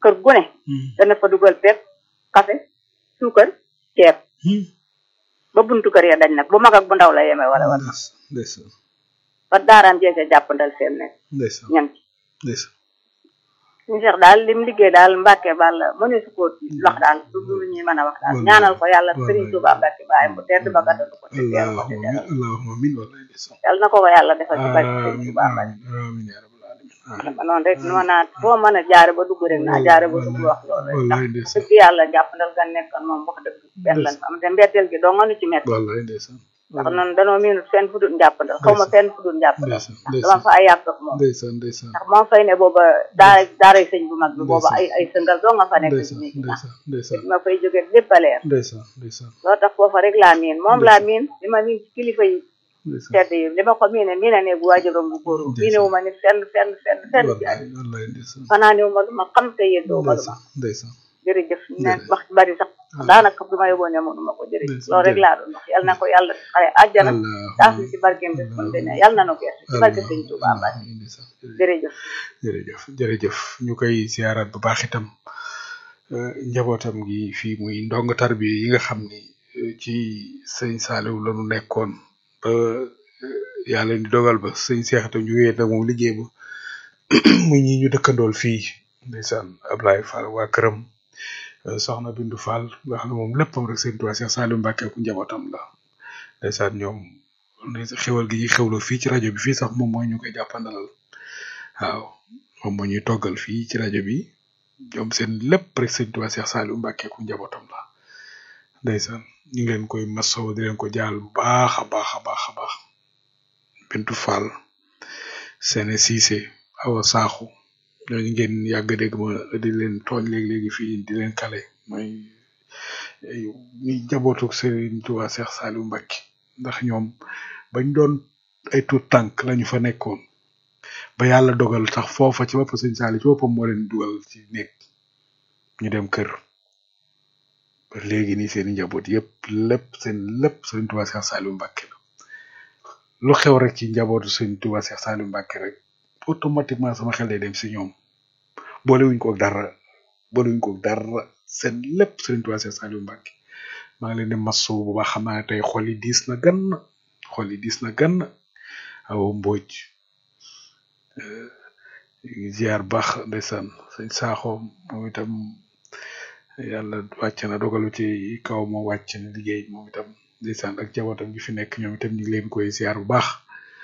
kër gu ne dana fa dugal pepp café suukar ceeb ba buntu kër ya dañ nag bu mag ak bu ndaw la yeme wala wala ndeysaan ba daaraam jeese jàppandal seen ne ndeysaan ñan ci ndeysaan ñu seex daal lim liggéey daal Mbàkke bal mënu su ko wax daal du lu ñuy mën a wax daal Wallaay. ñaanal ko yàlla Wallaay. Sëriñ Tuubaa Mbàkke baayam bu tedd ba gàttandu ko te teeru ko te allahumma teral amin allahumma amin wallahi ndeysaan yàlla na ko ko yàlla defal ci barke Sëriñ amin Tuubaa Mbàkke amin amin ya rabbal alamin dama noonu rek noo naa foo mën a jaare ba dugg rek naa jaare ba dugg wax loolu rek ndax wallahi ndeysaan dëgg yàlla jàppandal gan nekkoon moom wax dëgg benn lan fa am te mbetteel gi doo nga nu ci metti wallahi ndeysaan ndax noonu danoo miinut fenn fu dul njàppandal xaw ma fenn fu dul njàppandal ndeysaan ndax dama fa ay yàq ak moom ndeysaan ndeysaan ndax moom fay ne booba daara daaray sëñ bu mag bi booba ay ay sëngal doo nga fa nekk ci ndeysaan néegi ñax ndeysaan ndeysaan ma fay jóge lépp a leer ndeysaan ndeysaan loo tax foofa rek laa miin moom laa miin li ma miin ci kilifa yi ndeysaan tedd yi li ma ko miine miine ne bu waajuram bu góor miine wu ma ni fenn fenn fenn fenn ci wallahi àddina wallahi ndeysaan fanaa ni wu ma lu ma xam te yéen doo ma lu ma ndeysaan ndeysaan jërëjëf ne Jërëjëf. wax ci bari sax daanaka du ma yóbboo ne mënuma ko jërëjëf Ndeysaan, loolu rek laa doon wax yal na ko yàlla xare àjjana taas ci barkeem bés kon ne yal na nu geesu ci barke sëñ Tuubaa Mbàkke ndeysaan jërëjëf jërëjëf jërëjëf ñu koy ziarat bu baax itam euh, njabootam gi fii muy ndong tarbi yi nga xam ni euh, ci sëñ Saliou la ñu nekkoon ba euh, yàlla di dogal ba sëñ Cheikh itam ñu wéet nag moom liggéey ba muy ñi ñu dëkkandool fii ndeysaan Ablaye Fall waa këram euh, soxna Bindu Fall nga xam ne moom léppam rek sëñ Tuubaa Cheikh Saliou Mbacke ku njabootam la ndeysaan ñoom xewal gi ñuy xewloo fii ci rajo bi fii sax moom mooy ñu koy jàppandalal waaw moom moo ñuy toggal fii ci rajo bi ñoom seen lépp rek sëñ Tuubaa Cheikh Saliou Mbacke ku njabootam la ndeysaan ñu ngi leen koy masaw di leen ko jaal bu baax a baax a baax a baax Bintu Fall Sene Cissé Awa Sakho ñooñu ngeen yàgg a dégg ma di leen tooñ léegi-léegi fii di leen kale mooy ay ñuy njabootu Sëriñ Tuubaa Cheikh Saliou Mbacke ndax ñoom bañ doon ay tuut tànk lañu fa nekkoon ba yàlla dogal sax foofa ci bopp sëñ Saliou ci boppam moo leen dugal ci néeg ñu dem kër ba léegi nii seen i njaboot yëpp lépp seen lépp sëriñ Tuubaa Cheikh Saliou Mbacke la lu xew rek ci njabootu sëriñ Tuubaa Cheikh Saliou Mbacke rek automatiquement sama xel day dem si ñoom boolewuñ ko ak dara boolewuñ ko ak dara seen lépp sëriñ Tuubaa Cheikh Saliou Mbacke maa ngi leen di masu bu baax xam naa ne tey xol yi diis na gan xol yi diis na gan awa mbooj ziar baax ndeysaan sëñ saaxo moom itam yàlla wàcc na dogalu ci kaw moo wàcc na liggéey moom itam ndeysaan ak jabootam gi fi nekk ñoom itam ñu ngi leen koy ziar bu baax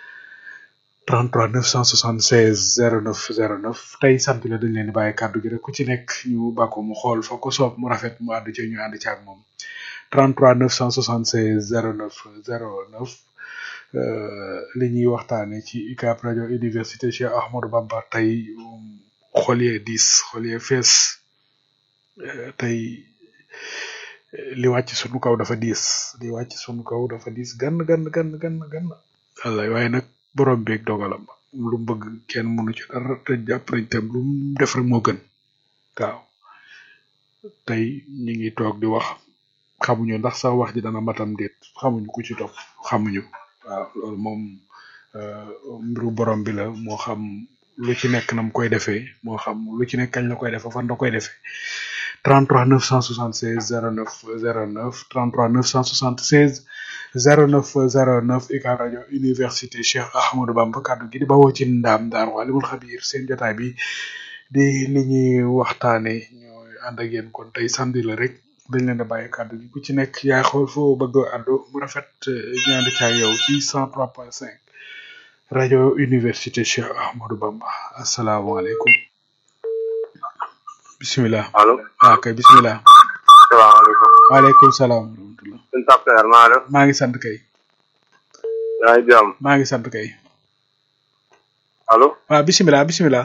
33 976 09 09 tey sant la dañ leen di bàyyi kàddu gi rek ku ci nekk ñu bàkko mu xool fa ko soob mu rafet mu ànd ci ñu ànd ci ak moom 33 976 09 09 euh, li ñuy waxtaane ci UCAB rajo université Cheikh Ahmadou Bamba tey um, xol yee diis xol yee fees euh, tey euh, li wàcc sunu kaw dafa diis li wàcc sunu kaw dafa diis gann gann gann gann gann wallaay waaye nag borom beeg dogalam lu mu bëgg kenn mënu ci dara te jàpp nañ tam lu mu def rek moo gën waaw tey ñu ngi toog di wax xamuñu ndax sax wax ji dana matam déet xamuñu ku ci topp xamuñu waaw loolu moom euh, mbiru borom bi la moo xam lu ci nekk nam koy defee moo xam lu ci nekk kañ la koy defee fan la koy defee 33 976 09 09 33 976 09 09 UCAB rajo université Cheikh Ahmadou Bamba kaddu gi di bawoo ci ndaam daar waalimul xabiir seen jotaay bi di li ñuy waxtaane ñooy ànd ak yéen kon tey samedi la rek dañ leen a bàyyi kàddu gi ku ci nekk yaay xool foo bëgg a àddu mu rafet ñaan caag yow ci 103.5 rajo université Cheikh Ahmadou Bamba asalaamaaleykum bisimilah allo waaw kay bisimilah salaamaaleykum waaleykum salaam wa rahmatullah suñu tapteer maa def maa ngi sant kay yaa ngi jàmm maa ngi sant kay allo waaw bisimilah bisimilah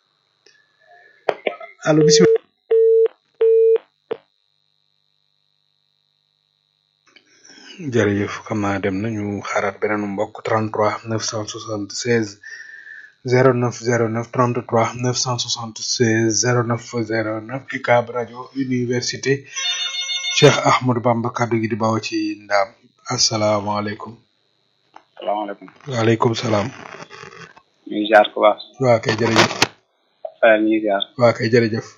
allo bisimilah jërëjëf xam naa dem nañu xaaraat beneen mbokk 33 976 09 09 33 976 09 09 UCAB rajo université Cheikh Ahmadou Bamba kaddu gi di bawoo ci ndaam asalaamaaleykum salaamaaleykum waaleykum salaam ñu ngi ziar ku baax waa kay jërëjëf Fayal ñu ngi ziar waa kay jërëjëf